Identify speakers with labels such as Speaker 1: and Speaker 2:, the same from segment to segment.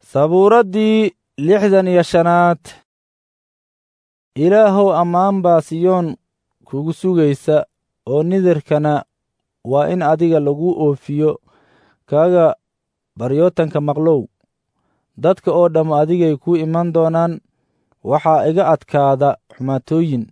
Speaker 1: sabuuraddii lixdan iyo shanaad ilaahow ammaan baa siyoon kugu sugaysa oo nidarkana waa in adiga lagu oofiyo kaaga baryootanka maqlow dadka oo dhamm adigay kuu iman doonaan waxaa iga adkaada xumaatooyin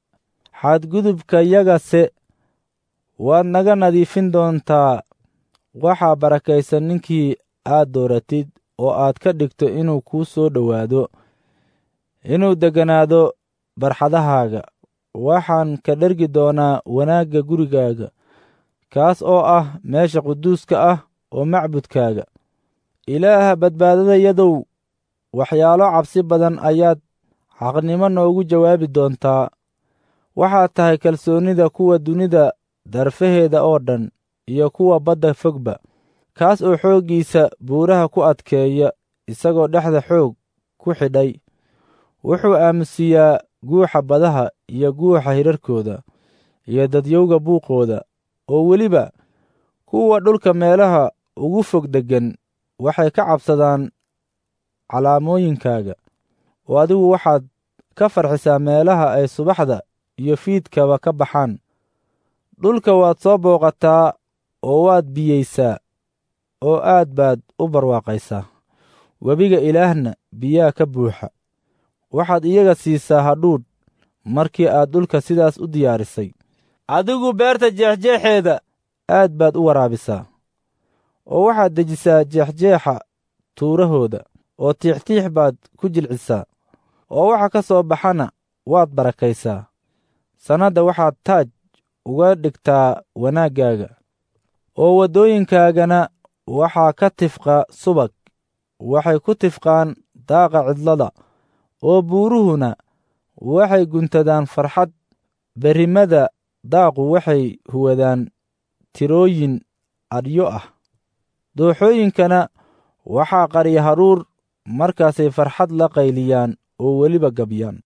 Speaker 1: xadgudubkayagase waad naga nadiifin doontaa waxaa barakaysan ninkii aad dooratid oo aad ka dhigto inuu kuu soo dhowaado inuu degganaado barxadahaaga waxaan ka dhergi doonaa wanaagga gurigaaga kaas oo ah meesha quduuska ah oo macbudkaaga ilaaha badbaadadayadow waxyaalo cabsi badan ayaad xaqnimo noogu jawaabi doontaa waxaad tahay kalsoonnida kuwa dunida darfaheeda oo dhan iyo kuwa badda fogba kaas oo xooggiisa buuraha ku adkeeya isagoo dhexda xoog ku xidhay wuxuu aamusiyaa guuxa badaha iyo guuxa hirarkooda iyo dadyowga buuqooda oo weliba kuwa dhulka meelaha ugu fog deggan waxay ka cabsadaan calaamooyinkaaga oo adigu waxaad ka farxisaa meelaha ay subaxda iyo fiidkaba ka baxaan dhulka waad soo booqataa oo waad biyaysaa oo aad baad u barwaaqaysaa webiga ilaahna biyaa ka buuxa waxaad iyaga siisaa hadhuudh markii aad dhulka sidaas u diyaarisay adigu beerta jeexjeexeeda aad baad u waraabisaa oo waxaad dejisaa jeexjeexa tuurahooda oo tiixtiix baad ku jilcisaa oo waxa ka soo baxana waad barakaysaa sannadda waxaad taaj uga dhigtaa wanaaggaaga oo waddooyinkaagana waxaa ka tifqa subag waxay ku tifqaan daaqa cidlada oo buuruhuna waxay guntadaan farxad berrimada daaqu waxay huwadaan tirooyin adhyo ah dooxooyinkana waxaa qarya haruur markaasay farxad la qayliyaan oo weliba gabyaan